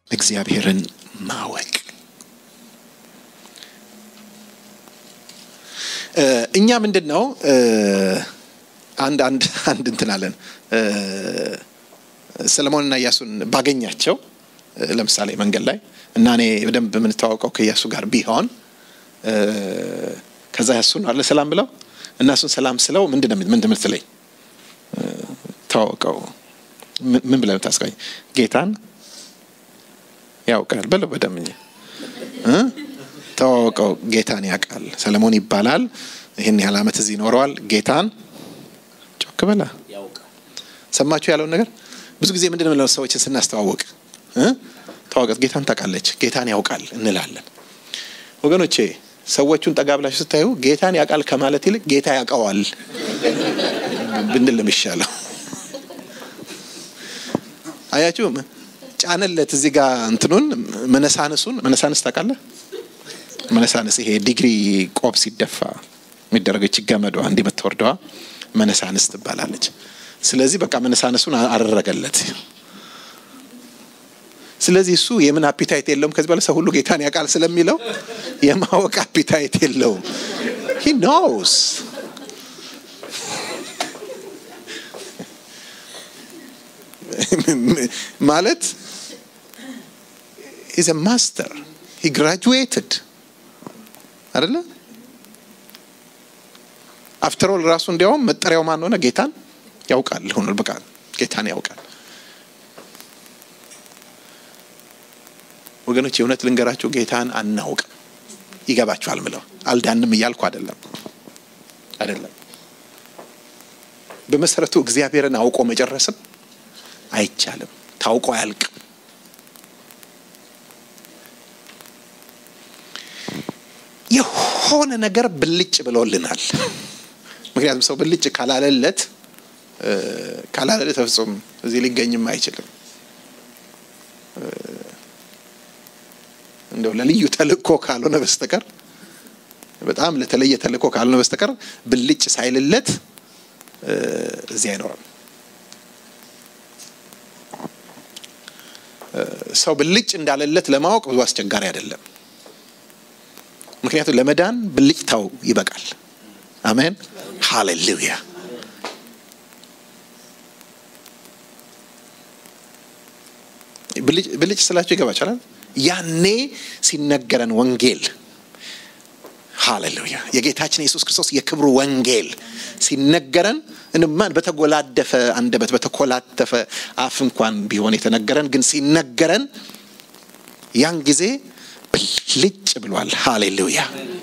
እግዚአብሔርን ማወቅ እኛ ምንድን ነው አንድ አንድ አንድ እንትን አለን ሰለሞንና ኢያሱን ባገኛቸው ለምሳሌ መንገድ ላይ እና እኔ በደንብ የምንተዋወቀው ከኢያሱ ጋር ቢሆን ከዛ ያሱን አለ ሰላም ብለው እና እሱን ሰላም ስለው ምንድን ነው ምንድን ምትለኝ ተዋወቀው ምን ብለህ ታስቀኝ ጌታን ያውቃል በለው በደምኝ ተዋወቀው ጌታን ያውቃል ሰለሞን ይባላል ይህን ያህል አመት እዚህ ይኖረዋል ጌታን ጮክ በላ ሰማችሁ ያለውን ነገር ብዙ ጊዜ ምንድን ነው ሰዎችን ስናስተዋወቅ ተዋወቀት ጌታን ታውቃለች ጌታን ያውቃል እንላለን ወገኖቼ ሰዎቹን ጠጋ ብላችሁ ስታዩ ጌታን ያውቃል ከማለት ይልቅ ጌታ ያውቀዋል ብንል የሚሻለው አያችሁ ጫነለት እዚህ ጋር እንትኑን መነሳንሱን መነሳንስ ታውቃለህ መነሳንስ ይሄ ዲግሪ ቆብ ሲደፋ የሚደረገች ገመዷ እንዲህ የምትወርደዋ መነሳንስ ትባላለች ስለዚህ በቃ መነሳነሱን አደረገለት ስለዚህ እሱ የምን አፒታይት የለውም ከዚህ በኋላ ሰው ሁሉ ጌታን ያውቃል ስለሚለው የማወቅ አፒታይት የለውም ሂ ኖውስ ማለት ኢዝ ማስተር ሂ ግራጁዌትድ አደለ አፍተሮል ራሱ እንዲያውም መጠሪያው ማን ሆነ ጌታን ያውቃል ሆኖ በቃ ጌታን ያውቃል ወገኖች የእውነት ልንገራችሁ ጌታን አናውቅም ይገባችኋል ምለው አልዳንም እያልኩ አይደለም አይደለም በመሰረቱ እግዚአብሔርን አውቆ መጨረስም አይቻልም ታውቆ አያልቅም የሆነ ነገር ብልጭ ብሎልናል ምክንያቱም ሰው ብልጭ ካላለለት ካላለ ተፍጹም እዚህ ሊገኝም አይችልም እንደው ለልዩ ተልእኮ ካልሆነ በስተቀር በጣም ለተለየ ተልእኮ ካልሆነ በስተቀር ብልጭ ሳይልለት እዚህ አይኖርም ሰው ብልጭ እንዳለለት ለማወቅ ብዙ አስቸጋሪ አይደለም ምክንያቱም ለመዳን ብልጭታው ይበቃል አሜን ሃሌሉያ ብልጭ ስላቸው ይገባችኋል ያኔ ሲነገረን ወንጌል ሃሌሉያ የጌታችን የኢየሱስ ክርስቶስ የክብሩ ወንጌል ሲነገረን እንማን በተጎላደፈ አንደበት በተኮላተፈ አፍ እንኳን ቢሆን የተነገረን ግን ሲነገረን ያን ጊዜ ብልጭ ብሏል ሃሌሉያ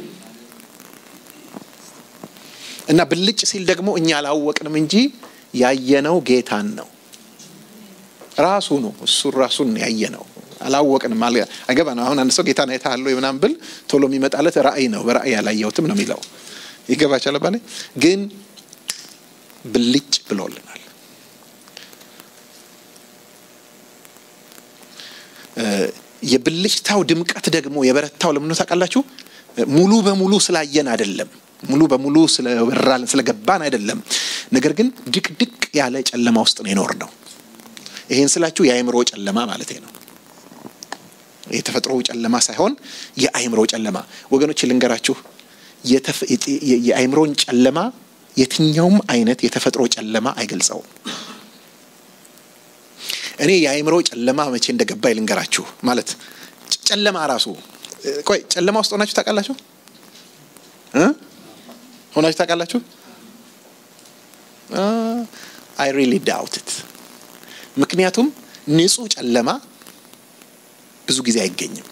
እና ብልጭ ሲል ደግሞ እኛ አላወቅንም እንጂ ያየነው ጌታን ነው ራሱ ነው እሱ ራሱን ያየነው አላወቅንም አይገባ ነው አሁን አንድ ሰው ጌታን አይተሃል ወይ ምናምን ብል ቶሎ የሚመጣለት ራእይ ነው በራእይ ያላየሁትም ነው የሚለው ይገባቻል ባለ ግን ብልጭ ብሎልናል የብልጭታው ድምቀት ደግሞ የበረታው ለምኖ ታውቃላችሁ ሙሉ በሙሉ ስላየን አይደለም ሙሉ በሙሉ ስለበራልን ስለገባን አይደለም ነገር ግን ድቅድቅ ያለ ጨለማ ውስጥ ነው የኖር ነው ይሄን ስላችሁ የአእምሮ ጨለማ ማለት ነው የተፈጥሮ ጨለማ ሳይሆን የአእምሮ ጨለማ ወገኖች ልንገራችሁ የአእምሮን ጨለማ የትኛውም አይነት የተፈጥሮ ጨለማ አይገልጸውም እኔ የአእምሮ ጨለማ መቼ እንደገባ ልንገራችሁ ማለት ጨለማ ራሱ ቆይ ጨለማ ውስጥ ሆናችሁ ታውቃላችሁ ሆናችሁ ታውቃላችሁ አይ ሪሊ ዳውትት ምክንያቱም ንጹህ ጨለማ ብዙ ጊዜ አይገኝም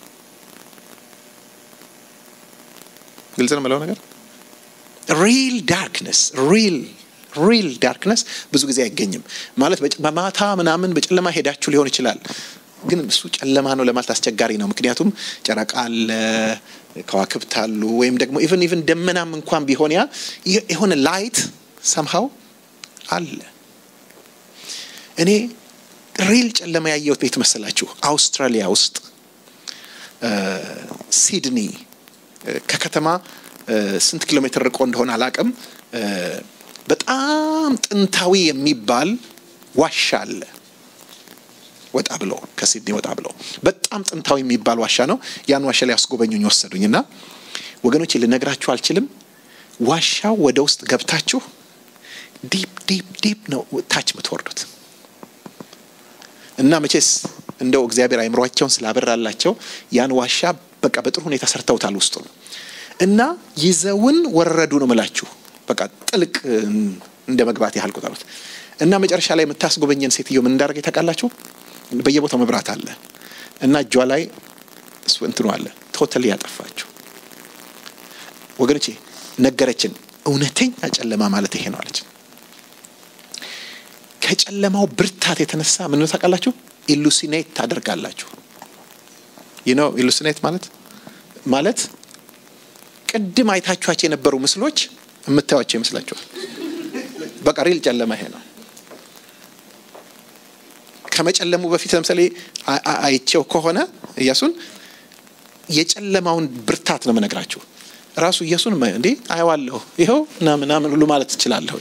ግልጽ ነው ምለው ነገር ሪል ዳርክነስ ሪል ሪል ዳርክነስ ብዙ ጊዜ አይገኝም ማለት በማታ ምናምን በጨለማ ሄዳችሁ ሊሆን ይችላል ግን እሱ ጨለማ ነው ለማለት አስቸጋሪ ነው ምክንያቱም ጨረቃ አለ ከዋክብት አሉ ወይም ደግሞ ኢቨን ኢቨን ደመናም እንኳን ቢሆን ያ የሆነ ላይት ሰምሃው አለ እኔ ሪል ጨለማ ያየሁት ቤት መሰላችሁ አውስትራሊያ ውስጥ ሲድኒ ከከተማ ስንት ኪሎ ሜትር ርቆ እንደሆነ አላቅም በጣም ጥንታዊ የሚባል ዋሻ አለ ወጣ ብሎ ከሲድኒ ወጣ ብሎ በጣም ጥንታዊ የሚባል ዋሻ ነው። ያን ዋሻ ላይ ያስጎበኙኝ ወሰዱኝ እና ወገኖች ልነግራችሁ አልችልም። ዋሻው ወደ ውስጥ ገብታችሁ ዲፕ ዲፕ ዲፕ ነው ታች የምትወርዱት እና መቼስ እንደው እግዚአብሔር አይምሯቸውን ስላበራላቸው ያን ዋሻ በቃ በጥሩ ሁኔታ ሰርተውታል ውስጡ እና ይዘውን ወረዱ ነው ምላችሁ። በቃ ጥልቅ እንደ መግባት ያህል ቁጠሩት። እና መጨረሻ ላይ የምታስጎበኘን ሴትዮ ምን እንዳደረገ ታውቃላችሁ? በየቦታው መብራት አለ እና እጇ ላይ እሱ እንትኑ አለ። ቶታሊ ያጠፋችሁ ወገኖቼ ነገረችን። እውነተኛ ጨለማ ማለት ይሄ ነው አለች። ከጨለማው ብርታት የተነሳ ምን ነው ታውቃላችሁ? ኢሉሲኔት ታደርጋላችሁ። ይህ ነው ኢሉሲኔት ማለት ማለት ቅድም አይታችኋቸው የነበሩ ምስሎች የምታዩቸው ይመስላችኋል። በቃ ሪል ጨለማ ይሄ ነው። ከመጨለሙ በፊት ለምሳሌ አይቼው ከሆነ ኢያሱን የጨለማውን ብርታት ነው የምነግራችሁ። ራሱ ኢያሱን እንዴ አየዋለሁ ይኸው እና ምናምን ሁሉ ማለት ትችላለሁ።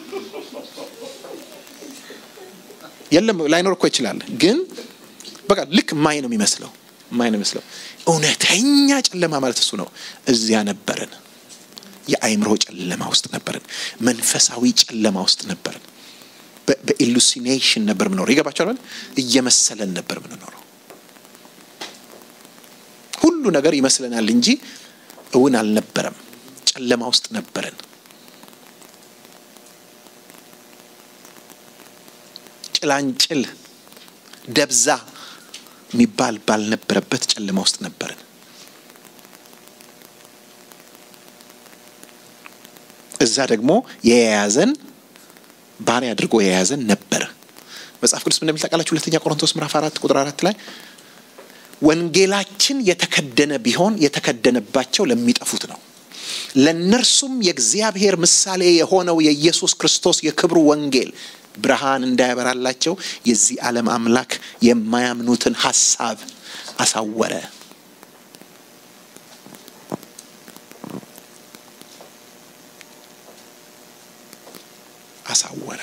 የለም ላይኖር እኮ ይችላል፣ ግን በቃ ልክ ማይ ነው የሚመስለው ማይ ነው የሚመስለው። እውነተኛ ጨለማ ማለት እሱ ነው። እዚያ ነበርን። የአእምሮ ጨለማ ውስጥ ነበርን። መንፈሳዊ ጨለማ ውስጥ ነበርን። በኢሉሲኔሽን ነበር ምኖረው። ይገባቸዋል። እየመሰለን ነበር ምንኖረው። ሁሉ ነገር ይመስለናል እንጂ እውን አልነበረም። ጨለማ ውስጥ ነበርን። ጭላንጭል ደብዛ የሚባል ባልነበረበት ጨለማ ውስጥ ነበርን። እዛ ደግሞ የያዘን ባሪያ አድርጎ የያዘን ነበር። መጽሐፍ ቅዱስ እንደሚል ታውቃላችሁ። ሁለተኛ ቆሮንቶስ ምዕራፍ አራት ቁጥር አራት ላይ ወንጌላችን የተከደነ ቢሆን የተከደነባቸው ለሚጠፉት ነው፣ ለእነርሱም የእግዚአብሔር ምሳሌ የሆነው የኢየሱስ ክርስቶስ የክብሩ ወንጌል ብርሃን እንዳያበራላቸው የዚህ ዓለም አምላክ የማያምኑትን ሐሳብ አሳወረ። አሳወረ።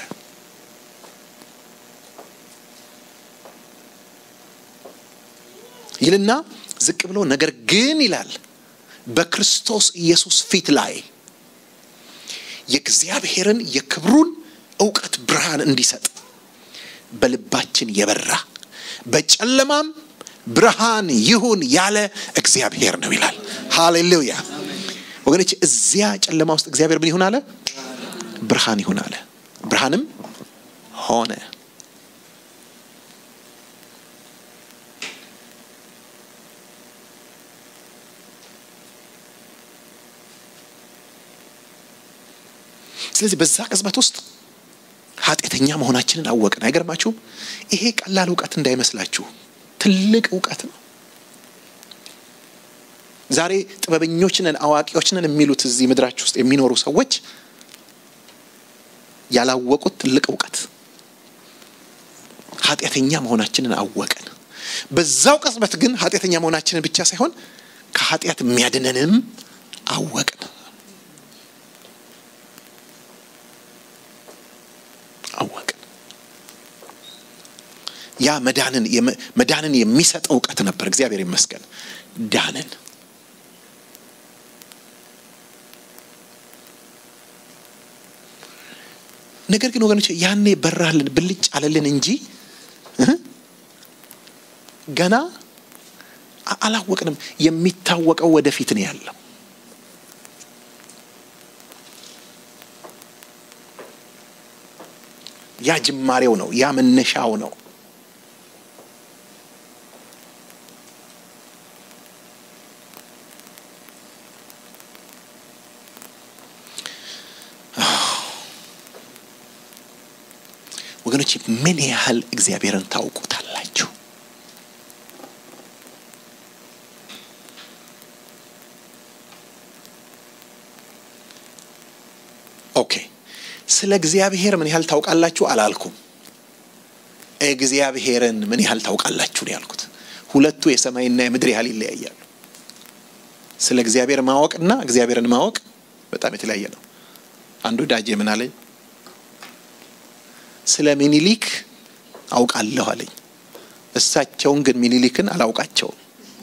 ይልና ዝቅ ብሎ ነገር ግን ይላል በክርስቶስ ኢየሱስ ፊት ላይ የእግዚአብሔርን የክብሩን እውቀት ብርሃን እንዲሰጥ በልባችን የበራ በጨለማም ብርሃን ይሁን ያለ እግዚአብሔር ነው ይላል። ሃሌሉያ ወገኖች፣ እዚያ ጨለማ ውስጥ እግዚአብሔር ምን ይሁን አለ? ብርሃን ይሁን አለ። ብርሃንም ሆነ። ስለዚህ በዛ ቅጽበት ውስጥ ኃጢአተኛ መሆናችንን አወቅን። አይገርማችሁም? ይሄ ቀላል እውቀት እንዳይመስላችሁ ትልቅ እውቀት ነው። ዛሬ ጥበበኞች ነን አዋቂዎች ነን የሚሉት እዚህ ምድራችሁ ውስጥ የሚኖሩ ሰዎች ያላወቁት ትልቅ እውቀት ኃጢአተኛ መሆናችንን አወቅን። በዛው ቅጽበት ግን ኃጢአተኛ መሆናችንን ብቻ ሳይሆን ከኃጢአት የሚያድነንም አወቅን። አወቅን። ያ መዳንን መዳንን የሚሰጥ እውቀት ነበር። እግዚአብሔር ይመስገን ዳንን። ነገር ግን ወገኖች ያኔ በራልን ብልጭ አለልን እንጂ ገና አላወቅንም። የሚታወቀው ወደፊት ነው ያለው። ያ ጅማሬው ነው። ያ መነሻው ነው። ወገኖች ምን ያህል እግዚአብሔርን ታውቁታላችሁ? ኦኬ ስለ እግዚአብሔር ምን ያህል ታውቃላችሁ አላልኩም። እግዚአብሔርን ምን ያህል ታውቃላችሁ ነው ያልኩት። ሁለቱ የሰማይና የምድር ያህል ይለያያሉ። ስለ እግዚአብሔር ማወቅና እግዚአብሔርን ማወቅ በጣም የተለያየ ነው። አንዱ ዳጄ ምን አለኝ? ስለ ሚኒሊክ አውቃለሁ አለኝ። እሳቸውን ግን ሚኒሊክን አላውቃቸውም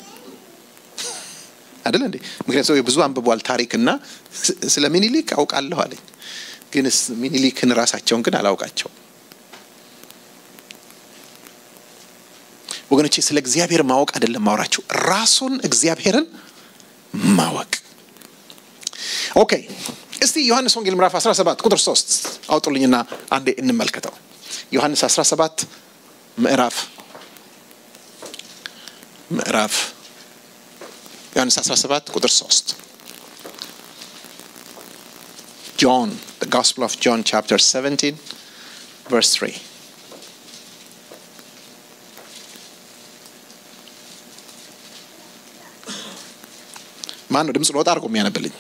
አይደል እንዴ? ምክንያቱም ሰው ብዙ አንብቧል ታሪክና ስለ ሚኒሊክ አውቃለሁ አለኝ። ግን ሚኒሊክን ራሳቸውን ግን አላውቃቸውም። ወገኖቼ ስለ እግዚአብሔር ማወቅ አይደለም ማውራችሁ፣ ራሱን እግዚአብሔርን ማወቅ። ኦኬ እስቲ ዮሐንስ ወንጌል ምዕራፍ 17 ቁጥር 3 አውጡልኝና አንዴ እንመልከተው። ዮሐንስ 17 ምዕራፍ ምዕራፍ ዮሐንስ 17 ቁጥር 3 John, the Gospel of John, chapter 17, verse 3. ማን ነው ድምፅ ለወጣ አድርጎ የሚያነብልኝ?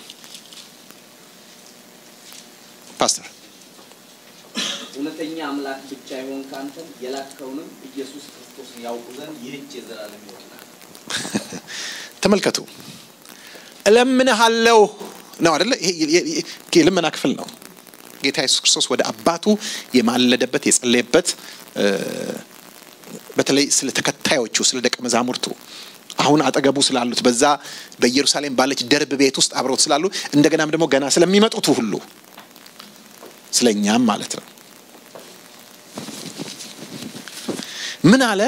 ፓስተር እውነተኛ አምላክ ብቻ የሆን ከአንተም የላከውንም ኢየሱስ ክርስቶስን ያውቁ ዘንድ ይህች የዘላለም ሕይወት ናት። ተመልከቱ። እለምንሃለሁ ነው አደለ? ይሄ የልመና ክፍል ነው። ጌታ ኢየሱስ ክርስቶስ ወደ አባቱ የማለደበት የጸለየበት፣ በተለይ ስለ ተከታዮቹ ስለ ደቀ መዛሙርቱ አሁን አጠገቡ ስላሉት በዛ በኢየሩሳሌም ባለች ደርብ ቤት ውስጥ አብረውት ስላሉ እንደገናም ደግሞ ገና ስለሚመጡት ሁሉ ስለ እኛም ማለት ነው። ምን አለ?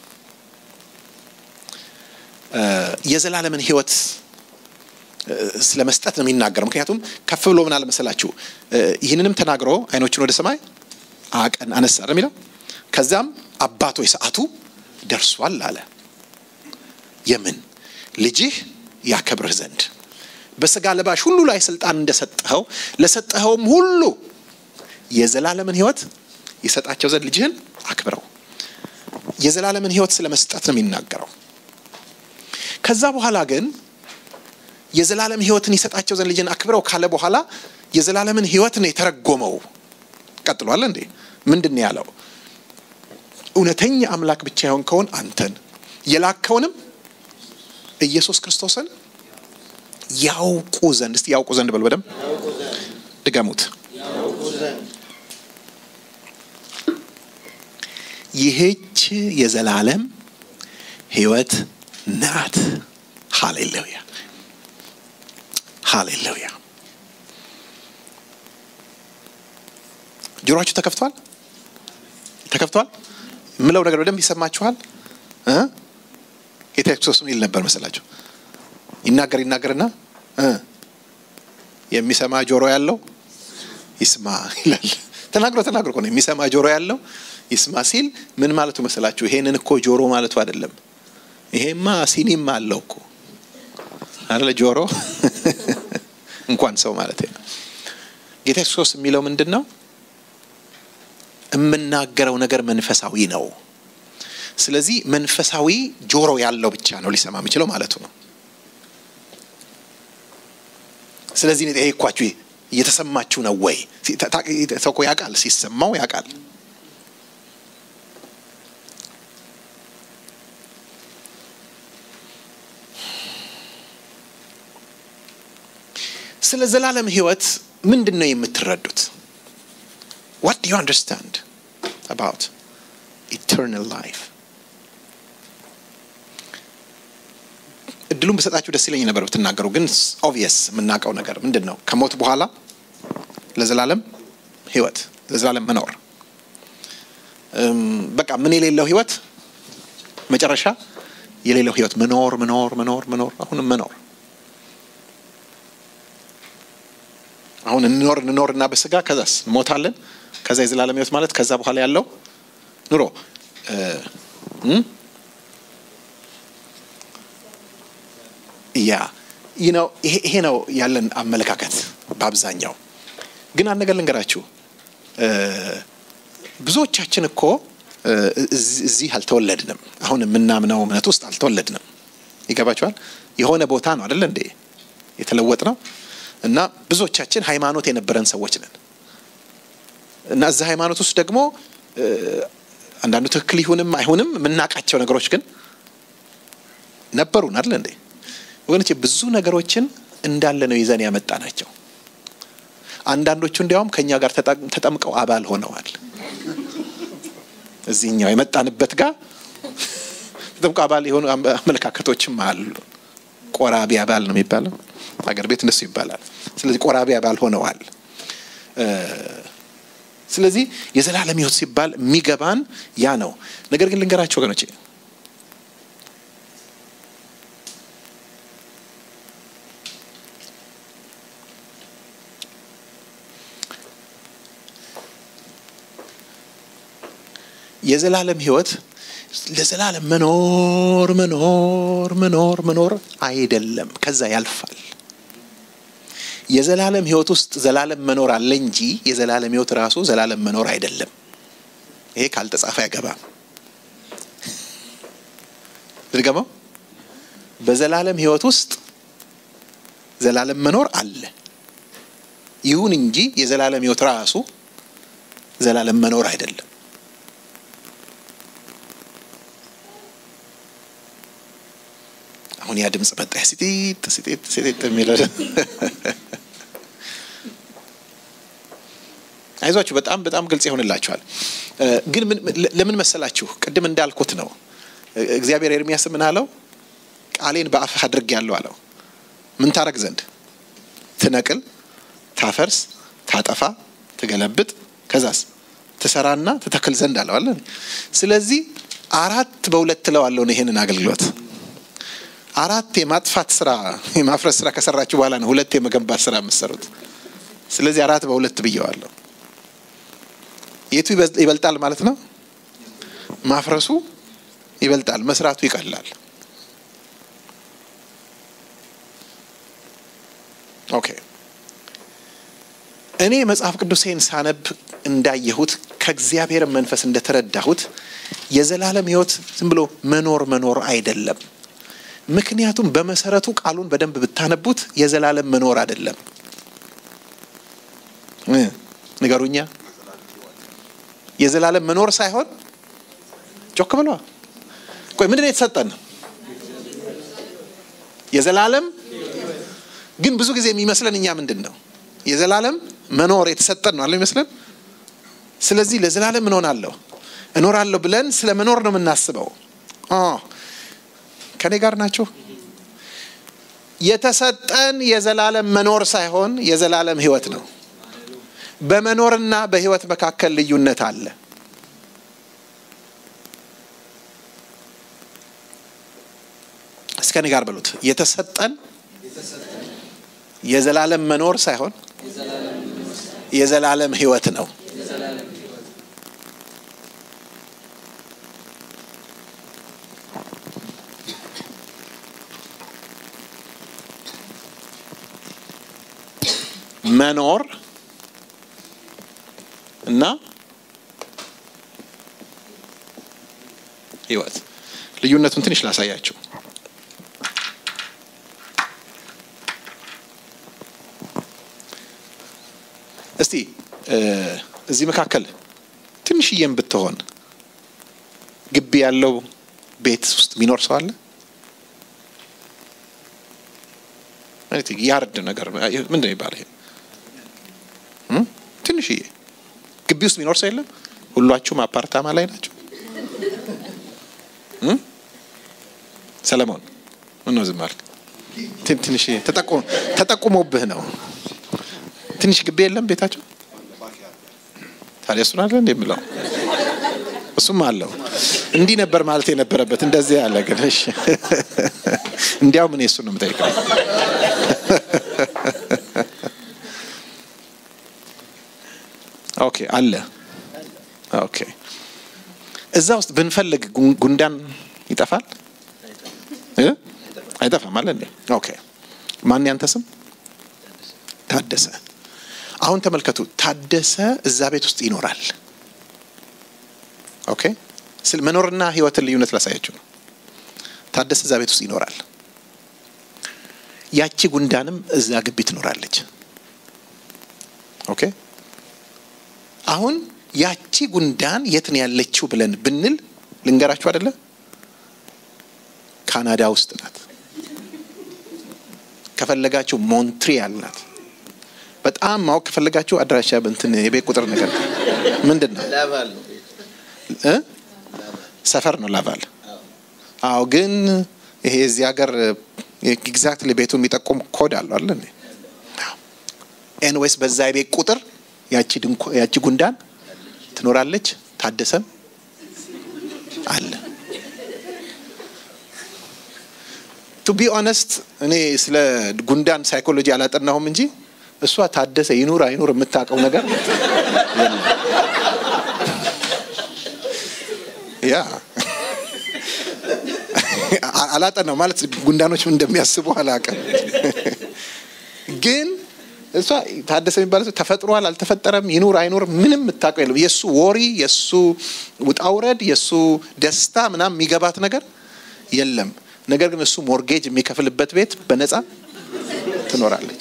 የዘላለምን ሕይወት ስለ መስጠት ነው የሚናገረው። ምክንያቱም ከፍ ብሎ ምን አለ መሰላችሁ? ይህንንም ተናግሮ አይኖቹን ወደ ሰማይ አቀን አነሳ ነው የሚለው። ከዛም አባቶ ሰዓቱ ደርሷል አለ። የምን ልጅህ ያከብርህ ዘንድ በስጋ ለባሽ ሁሉ ላይ ስልጣን እንደሰጠኸው ለሰጠኸውም ሁሉ የዘላለምን ሕይወት ይሰጣቸው ዘንድ ልጅህን አክብረው። የዘላለምን ሕይወት ስለ መስጠት ነው የሚናገረው። ከዛ በኋላ ግን የዘላለም ሕይወትን ይሰጣቸው ዘንድ ልጅን አክብረው ካለ በኋላ የዘላለምን ሕይወት ነው የተረጎመው። ቀጥሏል እንዴ? ምንድን ነው ያለው? እውነተኛ አምላክ ብቻ የሆንከውን አንተን የላከውንም ኢየሱስ ክርስቶስን ያውቁ ዘንድ እስቲ ያውቁ ዘንድ በል በደም ድገሙት። ይህች የዘላለም ሕይወት ናት። ሃሌሉያ ሃሌሉያ። ጆሮአችሁ ተከፍቷል? ተከፍቷል? የምለው ነገር በደንብ ይሰማችኋል? ጌታ ክርስቶስ ምን ይል ነበር መሰላችሁ? ይናገር ይናገርና የሚሰማ ጆሮ ያለው ይስማ ይላል። ተናግሮ ተናግሮ እኮ ነው የሚሰማ ጆሮ ያለው ይስማ ሲል ምን ማለቱ መሰላችሁ? ይሄንን እኮ ጆሮ ማለቱ አይደለም። ይሄማ ሲኒም አለው እኮ አይደለ? ጆሮ እንኳን ሰው ማለት ነው። ጌታ ክርስቶስ የሚለው ምንድን ነው? የምናገረው ነገር መንፈሳዊ ነው። ስለዚህ መንፈሳዊ ጆሮ ያለው ብቻ ነው ሊሰማ የሚችለው ማለቱ ነው። ስለዚህ እኔ ጠየኳችሁ፣ እየተሰማችሁ ነው ወይ? ሰው እኮ ያውቃል፣ ሲሰማው ያውቃል። ስለ ዘላለም ሕይወት ምንድን ነው የምትረዱት? ዋት ዱ ዩ አንደርስታንድ አባውት ኢተርናል ላይፍ? እድሉን በሰጣችሁ ደስ ይለኝ ነበር ብትናገሩ። ግን ኦብቪየስ የምናውቀው ነገር ምንድን ነው? ከሞት በኋላ ለዘላለም ሕይወት ለዘላለም መኖር በቃ ምን የሌለው ሕይወት መጨረሻ የሌለው ሕይወት መኖር መኖር መኖር መኖር አሁንም መኖር አሁን እንኖር እንኖር እና በስጋ ከዛስ እንሞታለን። ከዛ የዘላለም ሕይወት ማለት ከዛ በኋላ ያለው ኑሮ ያ ነው። ይሄ ነው ያለን አመለካከት በአብዛኛው። ግን አንድ ነገር ልንገራችሁ፣ ብዙዎቻችን እኮ እዚህ አልተወለድንም። አሁን የምናምነው እምነት ውስጥ አልተወለድንም። ይገባችኋል? የሆነ ቦታ ነው አደለ እንዴ የተለወጥ ነው እና ብዙዎቻችን ሃይማኖት የነበረን ሰዎች ነን እና እዛ ሃይማኖት ውስጥ ደግሞ አንዳንዱ ትክክል ይሁንም አይሁንም የምናውቃቸው ነገሮች ግን ነበሩን አይደል እንዴ ወገኖቼ ብዙ ነገሮችን እንዳለ ነው ይዘን ያመጣ ናቸው አንዳንዶቹ እንዲያውም ከእኛ ጋር ተጠምቀው አባል ሆነዋል እዚህኛው የመጣንበት ጋር የጥምቀት አባል የሆኑ አመለካከቶችም አሉ። ቆራቢ አባል ነው የሚባለው ሀገር ቤት እንደሱ ይባላል። ስለዚህ ቆራቢ አባል ሆነዋል። ስለዚህ የዘላለም ሕይወት ሲባል የሚገባን ያ ነው። ነገር ግን ልንገራቸው ወገኖቼ የዘላለም ሕይወት ለዘላለም መኖር መኖር መኖር መኖር አይደለም። ከዛ ያልፋል። የዘላለም ሕይወት ውስጥ ዘላለም መኖር አለ እንጂ የዘላለም ሕይወት ራሱ ዘላለም መኖር አይደለም። ይሄ ካልተጻፈ አይገባም። ልድገመው። በዘላለም ሕይወት ውስጥ ዘላለም መኖር አለ። ይሁን እንጂ የዘላለም ሕይወት ራሱ ዘላለም መኖር አይደለም። አሁን ያ ድምፅ መጣ። ሲጢጥ ሲጢጥ ሲጢጥ የሚለው አይዟችሁ፣ በጣም በጣም ግልጽ ይሆንላችኋል። ግን ለምን መሰላችሁ? ቅድም እንዳልኩት ነው። እግዚአብሔር ኤርሚያስ ምን አለው? ቃሌን በአፍህ አድርጌአለሁ አለው። ምን ታረግ ዘንድ? ትነቅል፣ ታፈርስ፣ ታጠፋ፣ ትገለብጥ፣ ከዛስ ትሰራና ትተክል ዘንድ አለው አለ። ስለዚህ አራት በሁለት እለዋለሁ ነው ይሄንን አገልግሎት አራት የማጥፋት ስራ የማፍረስ ስራ ከሰራችሁ በኋላ ነው ሁለት የመገንባት ስራ የምትሰሩት። ስለዚህ አራት በሁለት ብየዋለሁ። የቱ ይበልጣል ማለት ነው? ማፍረሱ ይበልጣል፣ መስራቱ ይቀላል። ኦኬ። እኔ መጽሐፍ ቅዱሴን ሳነብ እንዳየሁት ከእግዚአብሔር መንፈስ እንደተረዳሁት የዘላለም ሕይወት ዝም ብሎ መኖር መኖር አይደለም። ምክንያቱም በመሰረቱ ቃሉን በደንብ ብታነቡት የዘላለም መኖር አይደለም። ንገሩኛ። የዘላለም መኖር ሳይሆን ጮክ ብለዋ። ቆይ ምንድን ነው የተሰጠን? የዘላለም ግን ብዙ ጊዜ የሚመስለን እኛ ምንድን ነው የዘላለም መኖር የተሰጠን ነው አለ ይመስለን። ስለዚህ ለዘላለም እንሆናለሁ እኖራለሁ ብለን ስለ መኖር ነው የምናስበው። ከኔ ጋር ናችሁ? የተሰጠን የዘላለም መኖር ሳይሆን የዘላለም ሕይወት ነው። በመኖርና በሕይወት መካከል ልዩነት አለ። እስከ እኔ ጋር በሉት። የተሰጠን የዘላለም መኖር ሳይሆን የዘላለም ሕይወት ነው። መኖር እና ህይወት ልዩነቱን ትንሽ ላሳያቸው። እስቲ እዚህ መካከል ትንሽዬም ብትሆን ግቢ ያለው ቤት ውስጥ የሚኖር ሰው አለ? ያርድ ነገር ምንድን ነው ይባል? ይሄ ትንሽዬ ግቢ ውስጥ የሚኖር ሰው የለም? ሁሏችሁም አፓርታማ ላይ ናቸው? ሰለሞን ምነው ዝም አልክ? ትንሽ ተጠቁሞብህ ነው። ትንሽ ግቢ የለም ቤታቸው? ታዲያ እሱን አለ እንደ የምለው እሱም አለው። እንዲህ ነበር ማለት የነበረበት እንደዚህ ያለ ግን እሺ፣ እንዲያውም እኔ እሱን ነው የምጠይቀው። ኦኬ አለ። ኦኬ እዛ ውስጥ ብንፈልግ ጉንዳን ይጠፋል? አይጠፋም አለ እንዴ? ኦኬ ማን ያንተ ስም? ታደሰ። አሁን ተመልከቱ፣ ታደሰ እዛ ቤት ውስጥ ይኖራል። ኦኬ ስለ መኖርና ህይወትን ልዩነት ላሳያችሁ ነው። ታደሰ እዛ ቤት ውስጥ ይኖራል። ያቺ ጉንዳንም እዛ ግቢ ትኖራለች። ኦኬ አሁን ያቺ ጉንዳን የት ነው ያለችው ብለን ብንል ልንገራችሁ አይደለ? ካናዳ ውስጥ ናት። ከፈለጋችሁ ሞንትሪያል ናት። በጣም ማወቅ ከፈለጋችሁ አድራሻ እንትን የቤት ቁጥር ነገር ምንድን ነው ላቫል ነው እ ሰፈር ነው ላቫል። አዎ ግን ይሄ እዚህ ሀገር ኤግዛክትሊ ቤቱን የሚጠቁም ኮድ አለው አለ እንዴ? ኤንዌይስ በዛ የቤት ቁጥር ያቺ ድንኳ ያቺ ጉንዳን ትኖራለች። ታደሰም አለ። ቱ ቢ ኦነስት እኔ ስለ ጉንዳን ሳይኮሎጂ አላጠናሁም እንጂ እሷ ታደሰ ይኑር አይኑር የምታውቀው ነገር የለም። ያ አላጠናው ማለት ጉንዳኖች ምን እንደሚያስቡ አላውቅም። ግን እሷ ታደሰ የሚባለ ሰው ተፈጥሯል አልተፈጠረም ይኑር አይኑር ምንም የምታውቀው የለም። የእሱ ወሪ፣ የእሱ ውጣውረድ፣ የእሱ ደስታ ምናምን የሚገባት ነገር የለም። ነገር ግን እሱ ሞርጌጅ የሚከፍልበት ቤት በነፃ ትኖራለች።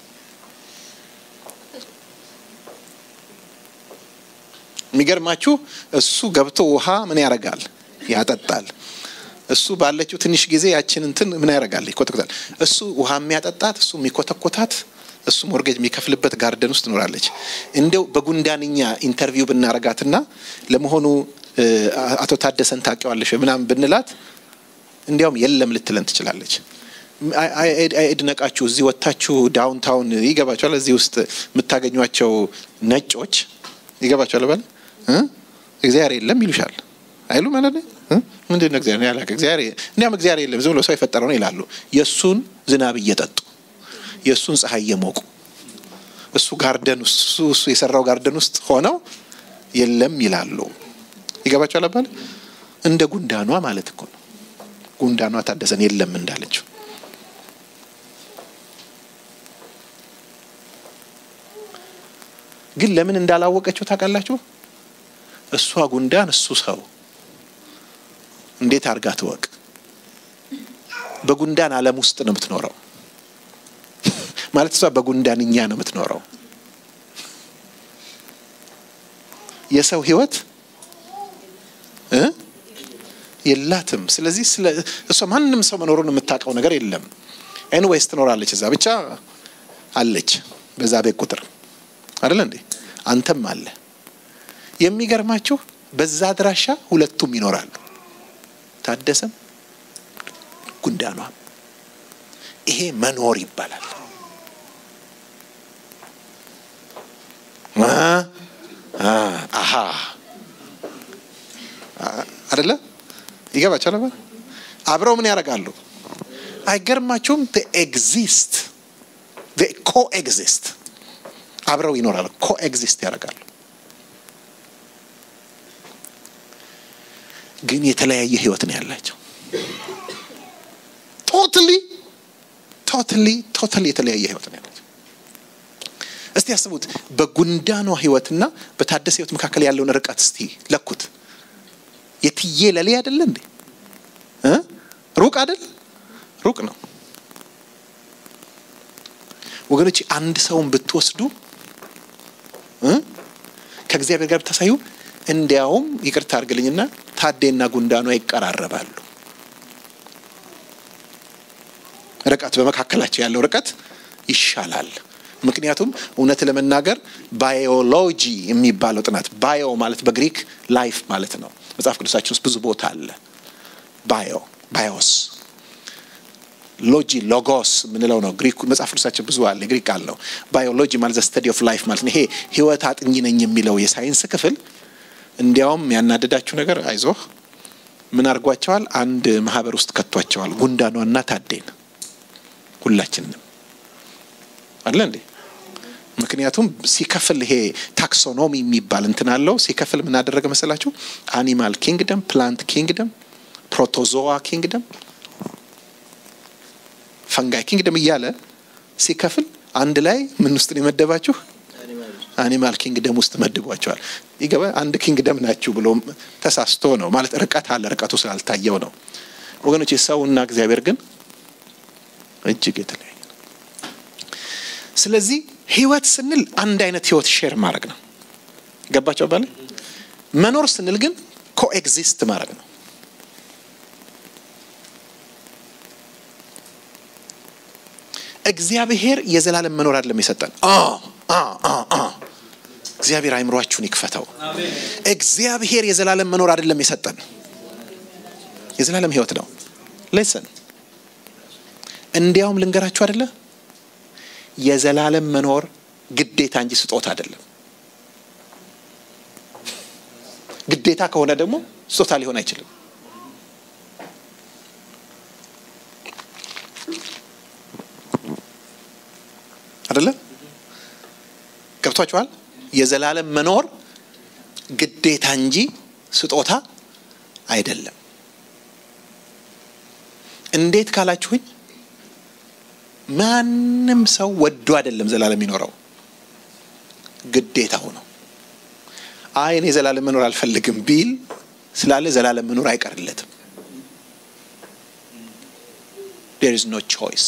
የሚገርማችሁ እሱ ገብቶ ውሃ ምን ያደርጋል? ያጠጣል። እሱ ባለችው ትንሽ ጊዜ ያችን እንትን ምን ያደርጋል? ይኮተኮታል። እሱ ውሃ የሚያጠጣት እሱ የሚኮተኮታት እሱ ሞርጌጅ የሚከፍልበት ጋርደን ውስጥ ትኖራለች። እንደው በጉንዳንኛ ኢንተርቪው ብናረጋትና ለመሆኑ አቶ ታደሰን ታውቂዋለሽ ምናምን ብንላት እንዲያውም የለም ልትለን ትችላለች። አይድነቃችሁ እዚህ ወጥታችሁ ዳውንታውን ይገባቸዋል። እዚህ ውስጥ የምታገኟቸው ነጮች ይገባቸዋል። ባለ እግዚአብሔር የለም ይሉሻል አይሉ ማለት ነው። ምንድን ነው እግዚአብሔር ያላቀ እግዚአብሔር እንዲያውም እግዚአብሔር የለም ዝም ብሎ ሰው የፈጠረው ነው ይላሉ። የእሱን ዝናብ እየጠጡ የእሱን ፀሐይ እየሞቁ እሱ ጋርደን ውስጥ እሱ የሰራው ጋርደን ውስጥ ሆነው የለም ይላሉ። ይገባቸዋል አባል እንደ ጉንዳኗ ማለት እኮ ነው። ጉንዳኗ ታደሰን የለም እንዳለችው ግን ለምን እንዳላወቀችው ታውቃላችሁ? እሷ ጉንዳን እሱ ሰው እንዴት አድርጋ ትወቅ? በጉንዳን ዓለም ውስጥ ነው የምትኖረው። ማለት እሷ በጉንዳንኛ ነው የምትኖረው። የሰው ህይወት እ የላትም። ስለዚህ ስለ እሷ ማንም ሰው መኖሩን የምታውቀው ነገር የለም። ኤንዌይስ ትኖራለች እዛ ብቻ አለች፣ በዛ ቤት ቁጥር አይደለ እንዴ? አንተም አለ። የሚገርማችሁ በዛ አድራሻ ሁለቱም ይኖራሉ፣ ታደሰም ጉንዳኗም። ይሄ መኖር ይባላል። አሀ አደለ ይገባቸዋል። አብረው ምን ያደርጋሉ? አይገርማችሁም? ኤግዚስት ኮኤግዚስት አብረው ይኖራሉ። ኮኤግዚስት ያደርጋሉ። ግን የተለያየ ህይወት ነው ያላቸው። ቶትሊ ቶትሊ ቶትሊ የተለያየ ህይወት ነው ያላቸው። እስቲ ያስቡት። በጉንዳኗ ህይወትና በታደሰ ህይወት መካከል ያለውን ርቀት እስቲ ለኩት። የትዬ ለሌ አይደለ እንዴ? ሩቅ አይደል? ሩቅ ነው ወገኖች። አንድ ሰውን ብትወስዱ ከእግዚአብሔር ጋር ብታሳዩ፣ እንዲያውም ይቅርታ አድርግልኝና ታዴና ጉንዳኗ ይቀራረባሉ። ርቀት በመካከላቸው ያለው ርቀት ይሻላል። ምክንያቱም እውነት ለመናገር ባዮሎጂ የሚባለው ጥናት ባዮ ማለት በግሪክ ላይፍ ማለት ነው። መጽሐፍ ቅዱሳችን ውስጥ ብዙ ቦታ አለ። ባዮ ባዮስ ሎጂ ሎጎስ የምንለው ነው። ግሪክ መጽሐፍ ቅዱሳችን ብዙ አለ። ግሪክ አለው። ባዮሎጂ ማለት ስተዲ ኦፍ ላይፍ ማለት ነው። ይሄ ህይወት አጥኚ ነኝ የሚለው የሳይንስ ክፍል እንዲያውም ያናደዳችሁ ነገር አይዞህ ምን አድርጓቸዋል? አንድ ማህበር ውስጥ ከቷቸዋል። ጉንዳኗና ታዴን ሁላችንም አለ እንዴ ምክንያቱም ሲከፍል ይሄ ታክሶኖሚ የሚባል እንትን አለው። ሲከፍል ምን አደረገ መሰላችሁ? አኒማል ኪንግደም፣ ፕላንት ኪንግደም፣ ፕሮቶዞዋ ኪንግደም፣ ፈንጋይ ኪንግደም እያለ ሲከፍል አንድ ላይ ምን ውስጥ ነው የመደባችሁ? አኒማል ኪንግደም ውስጥ መድቧቸዋል። ይገባ አንድ ኪንግደም ናችሁ ብሎ ተሳስቶ ነው ማለት ርቀት አለ። ርቀቱ ስላልታየው ነው ወገኖች። ሰውና እግዚአብሔር ግን እጅግ የተለያየ ነው። ስለዚህ ህይወት ስንል አንድ አይነት ህይወት ሼር ማድረግ ነው። ገባቸው ባለ መኖር ስንል ግን ኮኤግዚስት ማድረግ ነው። እግዚአብሔር የዘላለም መኖር አይደለም የሰጠን። እግዚአብሔር አይምሯችሁን ይክፈተው። እግዚአብሔር የዘላለም መኖር አይደለም የሰጠን። የዘላለም ህይወት ነው። ሌሰን እንዲያውም ልንገራችሁ አይደለ የዘላለም መኖር ግዴታ እንጂ ስጦታ አይደለም። ግዴታ ከሆነ ደግሞ ስጦታ ሊሆን አይችልም። አይደለም ገብቷችኋል? የዘላለም መኖር ግዴታ እንጂ ስጦታ አይደለም። እንዴት ካላችሁኝ ማንም ሰው ወዶ አይደለም ዘላለም የሚኖረው ግዴታው ነው። አይ እኔ ዘላለም መኖር አልፈልግም ቢል ስላለ ዘላለም መኖር አይቀርለትም። there is no choice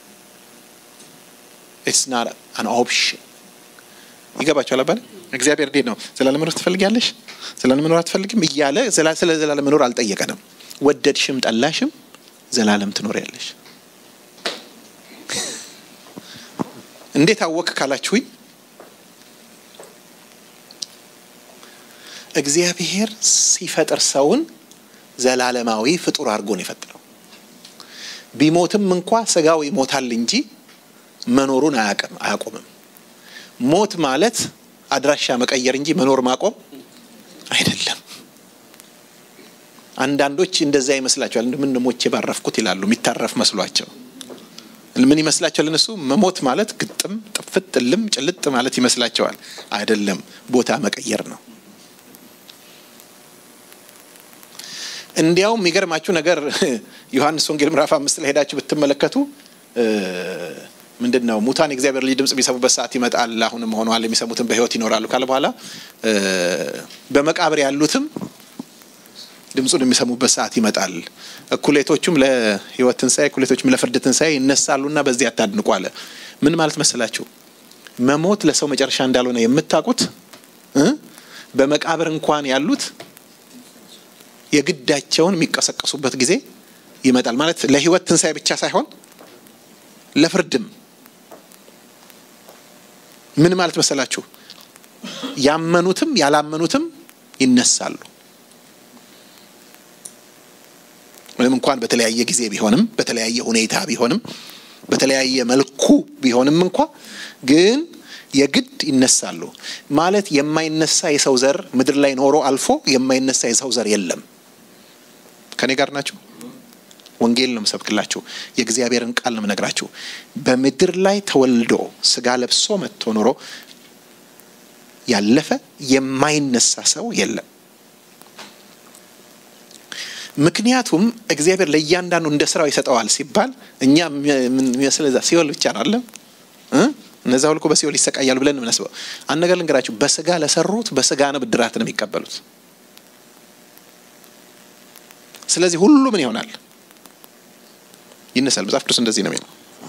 it's not an option ይገባችኋል አባል እግዚአብሔር እንዴት ነው ዘላለም መኖር ትፈልጊያለሽ ዘላለም መኖር አትፈልግም እያለ ስለ ዘላለም መኖር አልጠየቀንም ወደድሽም ጠላሽም ዘላለም ትኖሪያለሽ እንዴት አወቅ ካላችሁኝ እግዚአብሔር ሲፈጥር ሰውን ዘላለማዊ ፍጡር አድርጎ ነው የፈጠረው ቢሞትም እንኳ ስጋው ይሞታል እንጂ መኖሩን አያውቅም አያቆምም ሞት ማለት አድራሻ መቀየር እንጂ መኖር ማቆም አይደለም አንዳንዶች እንደዛ ይመስላቸዋል ምን ሞቼ ባረፍኩት ይላሉ የሚታረፍ መስሏቸው ምን ይመስላቸዋል እነሱ መሞት ማለት ግጥም ጥፍት ጥልም ጭልጥ ማለት ይመስላቸዋል አይደለም ቦታ መቀየር ነው እንዲያውም የሚገርማችሁ ነገር ዮሐንስ ወንጌል ምዕራፍ አምስት ላይ ሄዳችሁ ብትመለከቱ ምንድን ነው ሙታን የእግዚአብሔር ልጅ ድምጽ የሚሰሙበት ሰዓት ይመጣል አሁንም ሆኗል የሚሰሙትን በህይወት ይኖራሉ ካለ በኋላ በመቃብር ያሉትም ድምፁን የሚሰሙበት ሰዓት ይመጣል እኩሌቶቹም ለህይወት ትንሣኤ እኩሌቶቹም ለፍርድ ትንሣኤ ይነሳሉና በዚህ አታድንቁ አለ ምን ማለት መሰላችሁ መሞት ለሰው መጨረሻ እንዳልሆነ የምታውቁት በመቃብር እንኳን ያሉት የግዳቸውን የሚቀሰቀሱበት ጊዜ ይመጣል ማለት ለህይወት ትንሣኤ ብቻ ሳይሆን ለፍርድም ምን ማለት መሰላችሁ ያመኑትም ያላመኑትም ይነሳሉ ምንም እንኳን በተለያየ ጊዜ ቢሆንም በተለያየ ሁኔታ ቢሆንም በተለያየ መልኩ ቢሆንም እንኳ ግን የግድ ይነሳሉ ማለት የማይነሳ የሰው ዘር ምድር ላይ ኖሮ አልፎ የማይነሳ የሰው ዘር የለም ከኔ ጋር ናቸው ወንጌል ነው ምሰብክላችሁ የእግዚአብሔርን ቃል ነው ምነግራችሁ በምድር ላይ ተወልዶ ስጋ ለብሶ መጥቶ ኖሮ ያለፈ የማይነሳ ሰው የለም ምክንያቱም እግዚአብሔር ለእያንዳንዱ እንደ ስራው ይሰጠዋል ሲባል እኛ የሚመስል ሲኦል ብቻ ነው አለ እነዛ ሁልኮ በሲኦል ይሰቃያሉ ብለን የምናስበው አንድ ነገር ልንገራችሁ በስጋ ለሰሩት በስጋ ነው ብድራት ነው የሚቀበሉት ስለዚህ ሁሉ ምን ይሆናል ይነሳል መጽሐፍ ቅዱስ እንደዚህ ነው የሚለው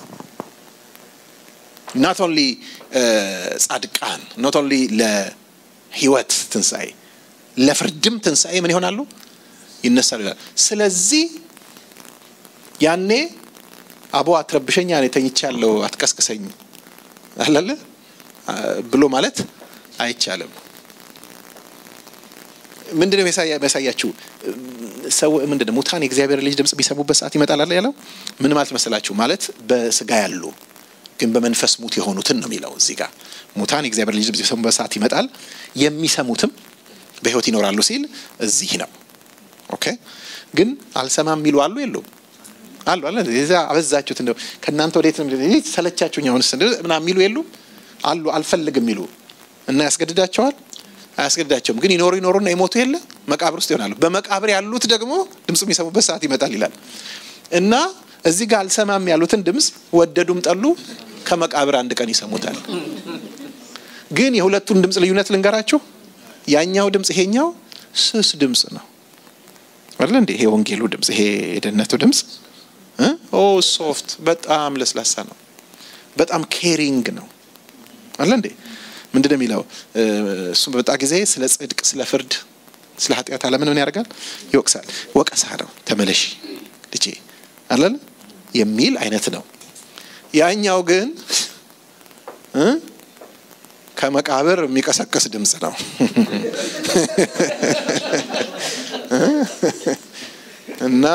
ናት ኦንሊ ጻድቃን ኖት ኦንሊ ለህይወት ትንሣኤ ለፍርድም ትንሣኤ ምን ይሆናሉ ይነሳሉ ይላል ስለዚህ ያኔ አቦ አትረብሸኛ እኔ ተኝቻለሁ አትቀስቅሰኝ አላለ ብሎ ማለት አይቻልም ምንድን ነው የሚያሳያችሁ ሰው ምንድን ነው ሙታን የእግዚአብሔር ልጅ ድምጽ ቢሰሙበት ሰዓት ይመጣል አለ ያለው ምን ማለት መሰላችሁ ማለት በስጋ ያሉ ግን በመንፈስ ሙት የሆኑትን ነው የሚለው እዚህ ጋር ሙታን የእግዚአብሔር ልጅ ድምጽ ቢሰሙበት ሰዓት ይመጣል የሚሰሙትም በህይወት ይኖራሉ ሲል እዚህ ነው ኦኬ ግን አልሰማም የሚሉ አሉ የሉም አሉ አለ ዛ አበዛችሁት እንደው ከእናንተ ወዴት ነው ሰለቻችሁኝ አሁንስ ምናምን የሚሉ የሉም አሉ አልፈልግም የሚሉ እና ያስገድዳቸዋል አያስገድዳቸውም ግን ይኖሩ ይኖሩና የሞቱ የለ መቃብር ውስጥ ይሆናሉ በመቃብር ያሉት ደግሞ ድምፁ የሚሰሙበት ሰዓት ይመጣል ይላል እና እዚህ ጋር አልሰማም ያሉትን ድምፅ ወደዱም ጠሉ ከመቃብር አንድ ቀን ይሰሙታል ግን የሁለቱን ድምፅ ልዩነት ልንገራችሁ ያኛው ድምፅ ይሄኛው ስስ ድምፅ ነው አይደል እንዴ ይሄ ወንጌሉ ድምፅ ይሄ የደህንነቱ ድምፅ ኦ ሶፍት በጣም ለስላሳ ነው በጣም ኬሪንግ ነው አለ እንዴ ምንድን ነው የሚለው እሱም በመጣ ጊዜ ስለ ጽድቅ ስለ ፍርድ ስለ ኃጢአት አለምን ምን ያደርጋል ይወቅሳል ወቀሳ ነው ተመለሺ ልጄ አለን የሚል አይነት ነው ያኛው ግን ከመቃብር የሚቀሰቅስ ድምፅ ነው እና እና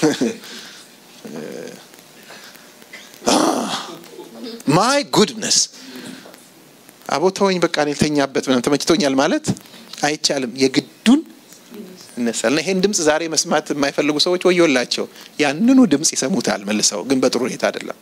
ማይ ጉድነስ አቦ ተወኝ በቃ እኔ ልተኛበት ምናምን ተመችቶኛል ማለት አይቻልም። የግዱን ይነሳል እና ይሄን ድምፅ ዛሬ መስማት የማይፈልጉ ሰዎች ወዮላቸው። ያንኑ ድምፅ ይሰሙታል መልሰው፣ ግን በጥሩ ሁኔታ አይደለም።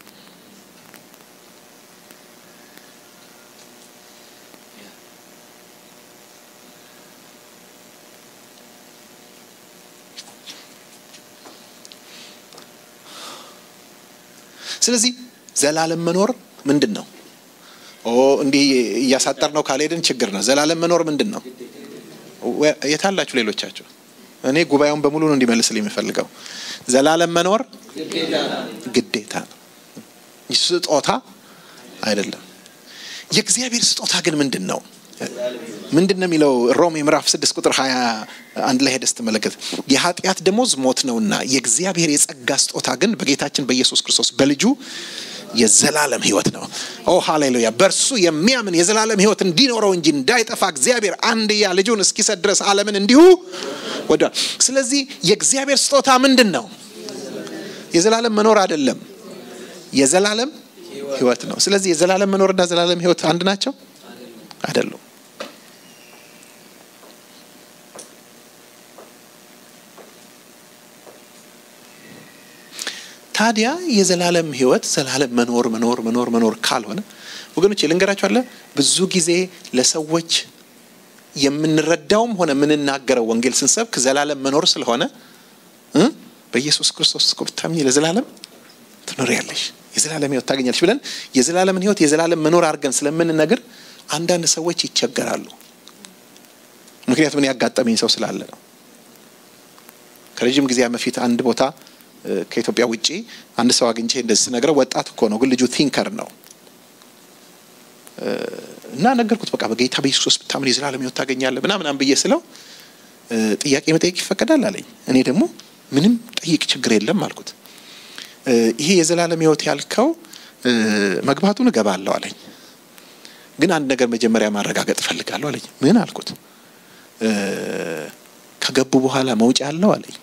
ስለዚህ ዘላለም መኖር ምንድን ነው? ኦ እንዲህ እያሳጠር ነው ካልሄድን ችግር ነው። ዘላለም መኖር ምንድን ነው? የታላችሁ ሌሎቻችሁ? እኔ ጉባኤውን በሙሉ ነው እንዲመልስልኝ የሚፈልገው። ዘላለም መኖር ግዴታ ነው፣ ስጦታ አይደለም። የእግዚአብሔር ስጦታ ግን ምንድን ነው? ምንድን ነው የሚለው ሮሜ ምዕራፍ ስድስት ቁጥር ሀያ አንድ ላይ ሄደህ ስትመለከት የኃጢአት ደሞዝ ሞት ነውና የእግዚአብሔር የጸጋ ስጦታ ግን በጌታችን በኢየሱስ ክርስቶስ በልጁ የዘላለም ሕይወት ነው። ኦ ሃሌሉያ! በእርሱ የሚያምን የዘላለም ሕይወት እንዲኖረው እንጂ እንዳይጠፋ እግዚአብሔር አንድያ ልጁን እስኪሰጥ ድረስ ዓለምን እንዲሁ ወዷል። ስለዚህ የእግዚአብሔር ስጦታ ምንድን ነው? የዘላለም መኖር አይደለም፣ የዘላለም ሕይወት ነው። ስለዚህ የዘላለም መኖርና ዘላለም ሕይወት አንድ ናቸው አይደሉም? ታዲያ የዘላለም ህይወት ዘላለም መኖር መኖር መኖር መኖር ካልሆነ ወገኖች ልንገራችሁ አለ ብዙ ጊዜ ለሰዎች የምንረዳውም ሆነ የምንናገረው ወንጌል ስንሰብክ ዘላለም መኖር ስለሆነ እ በኢየሱስ ክርስቶስ እኮ ብታምኚ ለዘላለም ትኖሪያለሽ የዘላለም ህይወት ታገኛለሽ ብለን የዘላለምን ህይወት የዘላለም መኖር አድርገን ስለምንነግር አንዳንድ ሰዎች ይቸገራሉ። ምክንያቱም እኔ ያጋጠመኝ ሰው ስላለ ነው። ከረዥም ጊዜ በፊት አንድ ቦታ ከኢትዮጵያ ውጪ አንድ ሰው አግኝቼ እንደዚህ ስነግረው ወጣት እኮ ነው፣ ግን ልጁ ቲንከር ነው እና ነገርኩት። በቃ በጌታ በኢየሱስ ብታምን የዘላለም ህይወት ታገኛለህ ምናምናም ብዬ ስለው ጥያቄ መጠየቅ ይፈቀዳል አለኝ። እኔ ደግሞ ምንም ጠይቅ ችግር የለም አልኩት። ይሄ የዘላለም ህይወት ያልከው መግባቱን እገባለሁ አለኝ፣ ግን አንድ ነገር መጀመሪያ ማረጋገጥ እፈልጋለሁ አለኝ። ምን አልኩት? ከገቡ በኋላ መውጫ አለው አለኝ።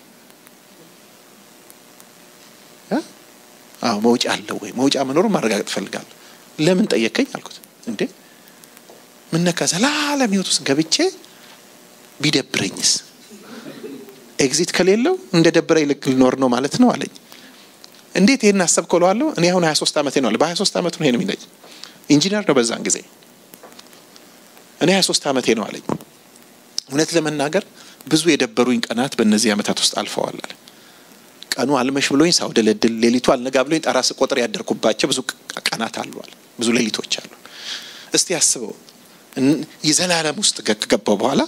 አዎ መውጫ አለው ወይ? መውጫ መኖሩን ማረጋገጥ እፈልጋለሁ። ለምን ጠየቀኝ አልኩት። እንዴ ምን ነካ? ዘላለም ህይወት ውስጥ ገብቼ ቢደብረኝስ? ኤግዚት ከሌለው እንደ ደብረኝ ልክ ልኖር ነው ማለት ነው አለኝ። እንዴት ይሄን አሰብከው እለዋለሁ። እኔ አሁን 23 ዓመቴ ነው አለ። በ23 ዓመቱ ነው ይሄን የሚለኝ። ኢንጂነር ነው በዛን ጊዜ። እኔ 23 ዓመቴ ነው አለኝ። እውነት ለመናገር ብዙ የደበሩኝ ቀናት በእነዚህ ዓመታት ውስጥ አልፈዋል አለ። ቀኑ አልመሽ ብሎኝ ሳውደለድል፣ ሌሊቱ አልነጋ ብሎኝ ጠራ ስቆጥር ያደርኩባቸው ብዙ ቀናት አሏል። ብዙ ሌሊቶች አሉ። እስቲ አስበው የዘላለም ውስጥ ከገባው በኋላ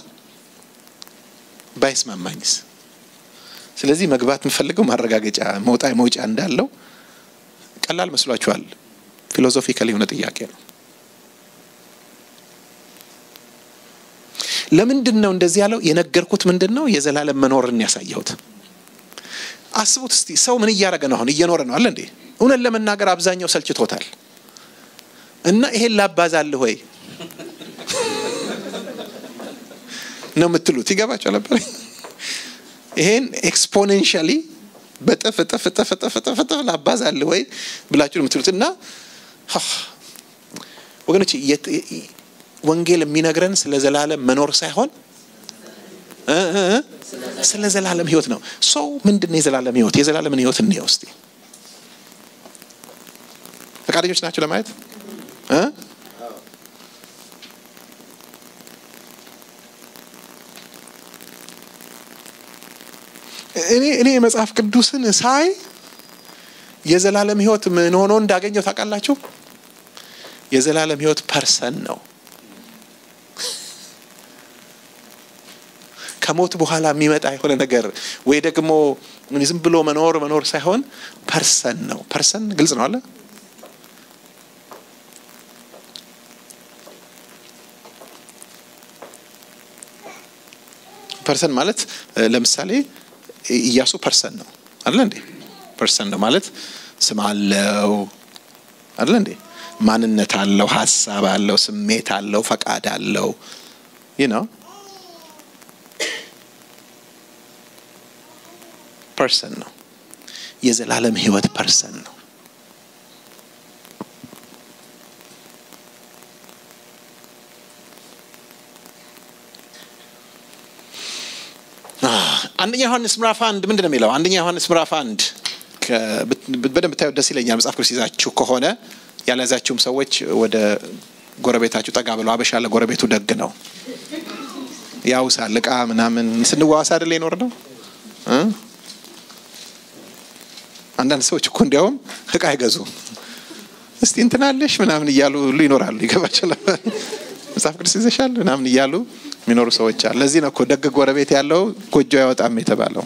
ባይስማማኝስ? ስለዚህ መግባት የምፈልገው ማረጋገጫ መውጣ መውጫ እንዳለው ቀላል መስሏችኋል? ፊሎዞፊካል የሆነ ጥያቄ ነው። ለምንድን ነው እንደዚህ ያለው? የነገርኩት ምንድን ነው? የዘላለም መኖርን ያሳየሁት። አስቡት እስቲ ሰው ምን እያደረገ ነው? አሁን እየኖረ ነው አለ እንዴ? እውነት ለመናገር አብዛኛው ሰልችቶታል። እና ይሄን ላባዛልህ ወይ ነው የምትሉት? ይገባቸው ነበር። ይሄን ኤክስፖኔንሻሊ በጥፍ እጥፍ እጥፍ እጥፍ እጥፍ እጥፍ ላባዛልህ ወይ ብላችሁ ነው የምትሉት። እና ወገኖች ወንጌል የሚነግረን ስለ ዘላለም መኖር ሳይሆን ስለ ዘላለም ሕይወት ነው። ሰው ምንድን ነው የዘላለም ሕይወት? የዘላለምን ሕይወት እንየው እስቲ። ፈቃደኞች ናቸው ለማየት እኔ እኔ የመጽሐፍ ቅዱስን ሳይ የዘላለም ሕይወት ምን ሆኖ እንዳገኘው ታውቃላችሁ? የዘላለም ሕይወት ፐርሰን ነው። ከሞት በኋላ የሚመጣ የሆነ ነገር ወይ ደግሞ ዝም ብሎ መኖር መኖር ሳይሆን ፐርሰን ነው። ፐርሰን ግልጽ ነው አለ ፐርሰን ማለት ለምሳሌ ኢያሱ ፐርሰን ነው አለ እንዴ? ፐርሰን ነው ማለት ስም አለው አለ እንዴ? ማንነት አለው፣ ሀሳብ አለው፣ ስሜት አለው፣ ፈቃድ አለው ይህ ነው ፐርሰን ነው። የዘላለም ህይወት ፐርሰን ነው። አንደኛ ዮሐንስ ምዕራፍ አንድ ምንድን ነው የሚለው? አንደኛ ዮሐንስ ምዕራፍ አንድ በደንብ ታዩት ደስ ይለኛል። መጽሐፍ ቅዱስ ይዛችሁ ከሆነ ያልያዛችሁም ሰዎች ወደ ጎረቤታችሁ ጠጋ ብለው አበሻ ለጎረቤቱ ደግ ነው ያውሳል። እቃ ምናምን ስንዋዋስ አይደል የኖር ነው። አንዳንድ ሰዎች እኮ እንዲያውም እቃ አይገዙ እስቲ እንትናለሽ ምናምን እያሉ ሁሉ ይኖራሉ። ይገባቸዋል። መጽሐፍ ቅዱስ ይዘሻል ምናምን እያሉ የሚኖሩ ሰዎች አሉ። ለዚህ ነው እኮ ደግ ጎረቤት ያለው ጎጆ አይወጣም የተባለው።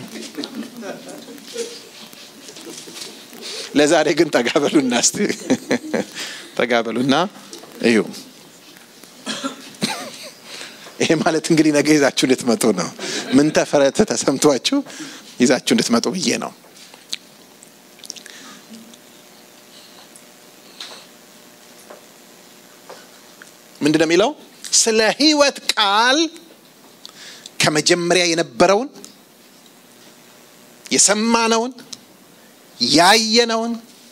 ለዛሬ ግን ጠጋበሉና እስቲ ጠጋበሉና እዩ። ይሄ ማለት እንግዲህ ነገ ይዛችሁ እንድትመጡ ነው። ምን ተፈረተ ተሰምቷችሁ ይዛችሁ እንድትመጡ ብዬ ነው። ምንድን ነው የሚለው? ስለ ሕይወት ቃል ከመጀመሪያ የነበረውን የሰማነውን ያየነውን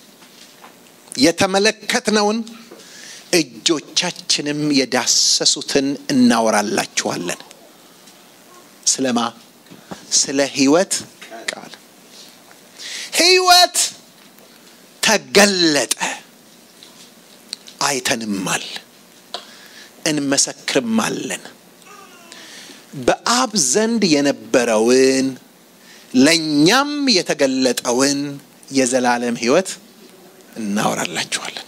የተመለከትነውን እጆቻችንም የዳሰሱትን እናወራላችኋለን። ስለማ ስለ ሕይወት ቃል ሕይወት ተገለጠ፣ አይተንማል፣ እንመሰክርማለን። በአብ ዘንድ የነበረውን ለእኛም የተገለጠውን የዘላለም ሕይወት እናወራላችኋለን።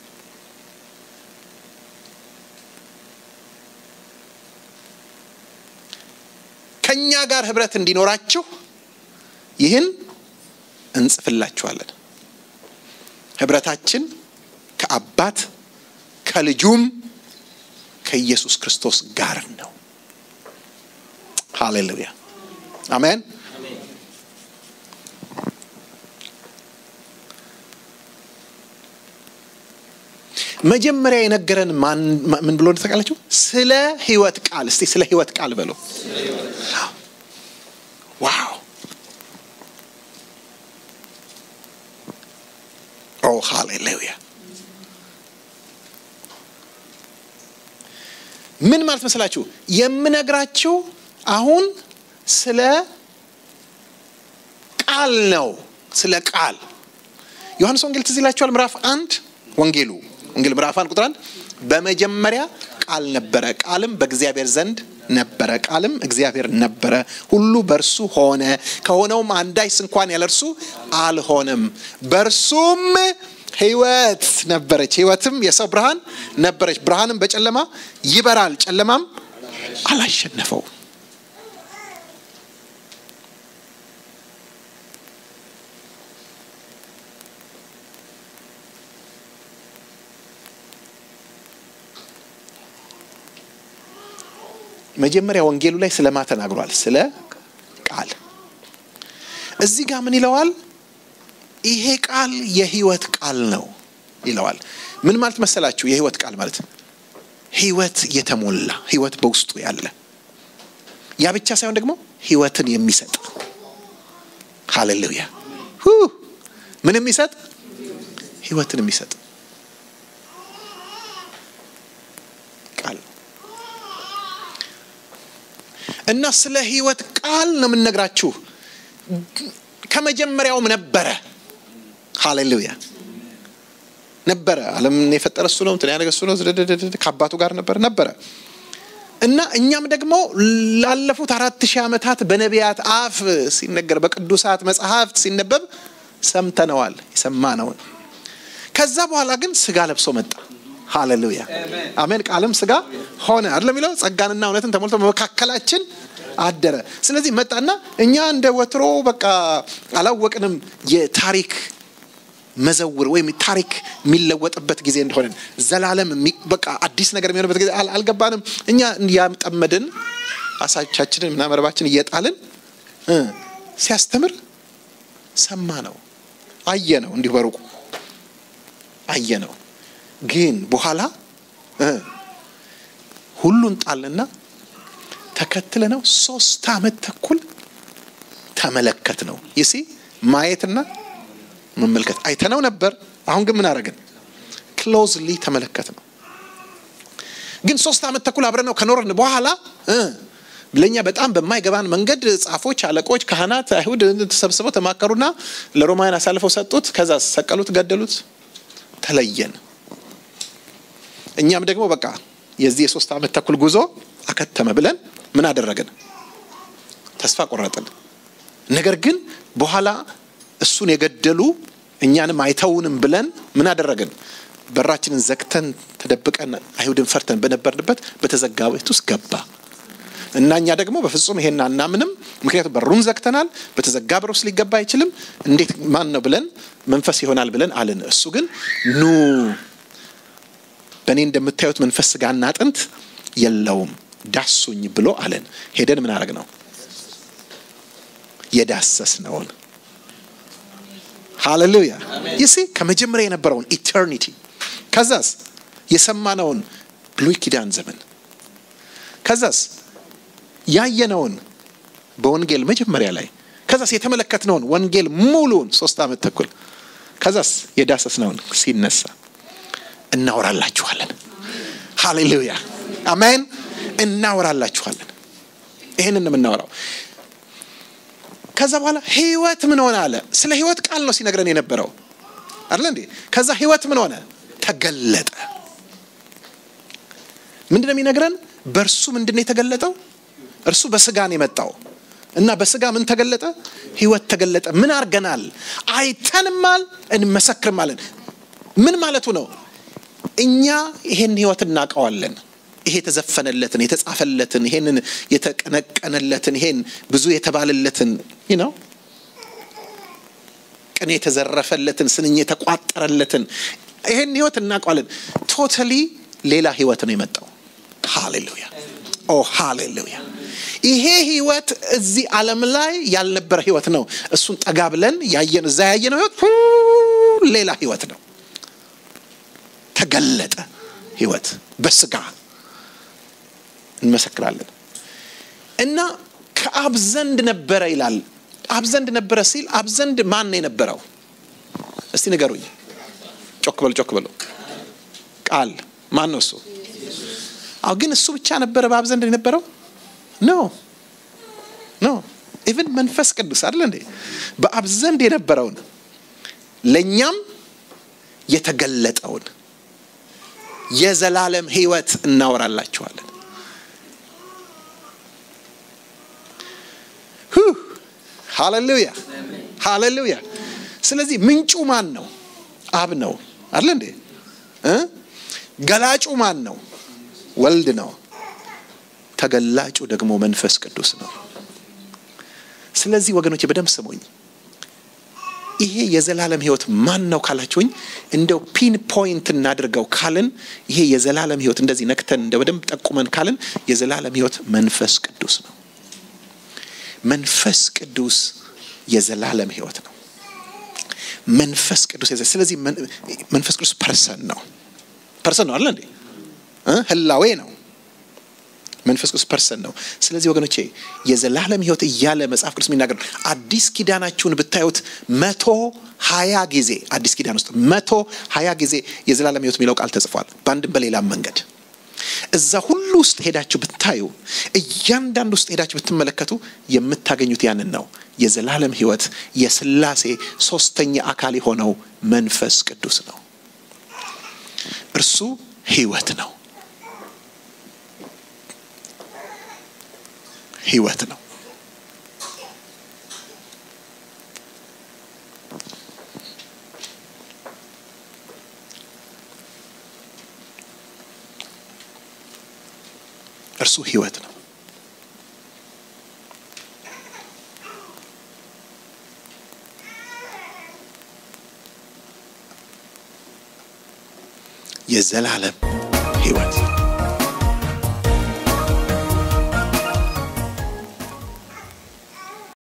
ከእኛ ጋር ህብረት እንዲኖራችሁ ይህን እንጽፍላችኋለን። ህብረታችን ከአባት ከልጁም ከኢየሱስ ክርስቶስ ጋር ነው። ሃሌሉያ አሜን። መጀመሪያ የነገረን ምን ብሎ እንደተቃላችሁ ስለ ህይወት ቃል። እስቲ ስለ ህይወት ቃል በሎ። ዋው ኦ ሃሌሉያ። ምን ማለት መስላችሁ? የምነግራችሁ አሁን ስለ ቃል ነው። ስለ ቃል ዮሐንስ ወንጌል ትዝ ይላችኋል። ምዕራፍ አንድ ወንጌሉ ወንጌል ምዕራፍ አንድ ቁጥር አንድ በመጀመሪያ ቃል ነበረ፣ ቃልም በእግዚአብሔር ዘንድ ነበረ፣ ቃልም እግዚአብሔር ነበረ። ሁሉ በእርሱ ሆነ፣ ከሆነውም አንዳች እንኳን ያለ እርሱ አልሆነም። በእርሱም ሕይወት ነበረች፣ ሕይወትም የሰው ብርሃን ነበረች። ብርሃንም በጨለማ ይበራል፣ ጨለማም አላሸነፈው። መጀመሪያ ወንጌሉ ላይ ስለማ ተናግሯል? ስለ ቃል። እዚህ ጋር ምን ይለዋል? ይሄ ቃል የህይወት ቃል ነው ይለዋል። ምን ማለት መሰላችሁ? የህይወት ቃል ማለት ህይወት የተሞላ ህይወት በውስጡ ያለ ያ ብቻ ሳይሆን ደግሞ ህይወትን የሚሰጥ ሃሌሉያ። ምን የሚሰጥ ህይወትን የሚሰጥ ቃል እና ስለ ህይወት ቃል ነው የምንነግራችሁ። ከመጀመሪያውም ነበረ። ሃሌሉያ ነበረ። ዓለምን የፈጠረ እሱ ነው፣ እንትን ያደረገ እሱ ነው። ከአባቱ ጋር ነበር ነበረ እና እኛም ደግሞ ላለፉት አራት ሺህ ዓመታት በነቢያት አፍ ሲነገር በቅዱሳት መጽሐፍት ሲነበብ ሰምተነዋል፣ የሰማነውን። ከዛ በኋላ ግን ስጋ ለብሶ መጣ። ሃሌሉያ አሜን። ቃልም ስጋ ሆነ አይደለም የሚለው ጸጋንና እውነትን ተሞልቶ በመካከላችን አደረ። ስለዚህ መጣና እኛ እንደ ወትሮ በቃ አላወቅንም የታሪክ መዘውር ወይም ታሪክ የሚለወጥበት ጊዜ እንደሆነ ዘላለም በቃ አዲስ ነገር የሚሆንበት ጊዜ አልገባንም። እኛ ያጠመድን አሳቻችንን ምና መረባችን እየጣልን ሲያስተምር ሰማ ነው አየ ነው እንዲሁ በሩቁ አየ ነው። ግን በኋላ ሁሉን ጣልና ተከትለ ነው ሶስት ዓመት ተኩል ተመለከት ነው ይሲ ማየትና መመልከት አይተነው ነበር። አሁን ግን ምን አደረግን? ክሎዝሊ ተመለከት ነው። ግን ሶስት ዓመት ተኩል አብረን ነው ከኖርን በኋላ እ ለእኛ በጣም በማይገባን መንገድ ጻፎች፣ አለቆች፣ ካህናት፣ አይሁድ ተሰብስበው ተማከሩና ለሮማውያን አሳልፈው ሰጡት። ከዛ ሰቀሉት፣ ገደሉት፣ ተለየን። እኛም ደግሞ በቃ የዚህ የሶስት ዓመት ተኩል ጉዞ አከተመ ብለን ምን አደረግን? ተስፋ ቆረጥን። ነገር ግን በኋላ እሱን የገደሉ እኛንም አይተውንም ብለን ምን አደረግን? በራችንን ዘግተን ተደብቀን አይሁድን ፈርተን በነበርንበት በተዘጋ ቤት ውስጥ ገባ እና እኛ ደግሞ በፍጹም ይሄን አናምንም፣ ምክንያቱም በሩን ዘግተናል። በተዘጋ በር ውስጥ ሊገባ አይችልም። እንዴት ማን ነው ብለን መንፈስ ይሆናል ብለን አልን። እሱ ግን ኑ በእኔ እንደምታዩት መንፈስ ስጋና አጥንት የለውም ዳሱኝ ብሎ አለን። ሄደን ምን አረግ ነው የዳሰስ ነውን። ሃሌሉያ ይሲ ከመጀመሪያ የነበረውን ኢተርኒቲ ከዛስ የሰማነውን ብሉይ ኪዳን ዘመን ከዛስ ያየነውን በወንጌል መጀመሪያ ላይ ከዛስ የተመለከትነውን ወንጌል ሙሉን ሶስት ዓመት ተኩል ከዛስ የዳሰስነውን ሲነሳ እናወራላችኋለን። ሃሌሉያ አሜን። እናወራላችኋለን። ይህንን የምናወራው ከዛ በኋላ ህይወት ምን ሆነ አለ። ስለ ህይወት ቃል ነው ሲነግረን የነበረው አይደለ እንዴ? ከዛ ህይወት ምን ሆነ? ተገለጠ። ምንድን ነው የሚነግረን? በእርሱ ምንድን ነው የተገለጠው? እርሱ በስጋ ነው የመጣው እና በስጋ ምን ተገለጠ? ህይወት ተገለጠ። ምን አድርገናል? አይተንማል፣ እንመሰክርማለን። ምን ማለቱ ነው? እኛ ይሄን ህይወት እናውቀዋለን። ይሄ የተዘፈነለትን የተጻፈለትን ይሄንን የተቀነቀነለትን ይሄን ብዙ የተባለለትን ነው ቅኔ የተዘረፈለትን ስንኝ የተቋጠረለትን ይሄን ህይወት እናውቀዋለን። ቶታሊ ሌላ ህይወት ነው የመጣው። ሃሌሉያ ኦ ሃሌሉያ። ይሄ ህይወት እዚህ ዓለም ላይ ያልነበረ ህይወት ነው። እሱን ጠጋ ብለን ያየን እዛ ያየነው ህይወት ሌላ ህይወት ነው። ተገለጠ ህይወት በስጋ እንመሰክራለን እና ከአብ ዘንድ ነበረ ይላል። አብ ዘንድ ነበረ ሲል አብ ዘንድ ማን ነው የነበረው? እስቲ ንገሩኝ። ጮክ በሉ ጮክ በሉ። ቃል ማን ነው እሱ? አዎ፣ ግን እሱ ብቻ ነበረ በአብ ዘንድ የነበረው? ኖ ኖ። ኢቭን መንፈስ ቅዱስ አይደለ እንዴ በአብ ዘንድ የነበረውን ለእኛም የተገለጠውን የዘላለም ህይወት እናወራላችኋለን። ሃሌሉያ ሃሌሉያ። ስለዚህ ምንጩ ማን ነው? አብ ነው አለ እንዴ? ገላጩ ማን ነው? ወልድ ነው። ተገላጩ ደግሞ መንፈስ ቅዱስ ነው። ስለዚህ ወገኖች በደንብ ስሙኝ። ይሄ የዘላለም ህይወት ማን ነው ካላችሁኝ፣ እንደው ፒን ፖይንት እናድርገው ካልን ይሄ የዘላለም ህይወት እንደዚህ ነክተን እንደ በደንብ ጠቁመን ካልን የዘላለም ህይወት መንፈስ ቅዱስ ነው። መንፈስ ቅዱስ የዘላለም ህይወት ነው። መንፈስ ቅዱስ ስለዚህ መንፈስ ቅዱስ ፐርሰን ነው። ፐርሰን ነው አለ እንዴ? ህላዌ ነው። መንፈስ ቅዱስ ፐርሰን ነው። ስለዚህ ወገኖቼ የዘላለም ህይወት እያለ መጽሐፍ ቅዱስ የሚናገር አዲስ ኪዳናችሁን ብታዩት መቶ ሀያ ጊዜ አዲስ ኪዳን ውስጥ መቶ ሀያ ጊዜ የዘላለም ህይወት የሚለው ቃል ተጽፏል በአንድም በሌላም መንገድ እዛ ሁሉ ውስጥ ሄዳችሁ ብታዩ እያንዳንዱ ውስጥ ሄዳችሁ ብትመለከቱ የምታገኙት ያንን ነው። የዘላለም ህይወት የስላሴ ሶስተኛ አካል የሆነው መንፈስ ቅዱስ ነው። እርሱ ህይወት ነው። ህይወት ነው። እርሱ ህይወት ነው። የዘላለም ህይወት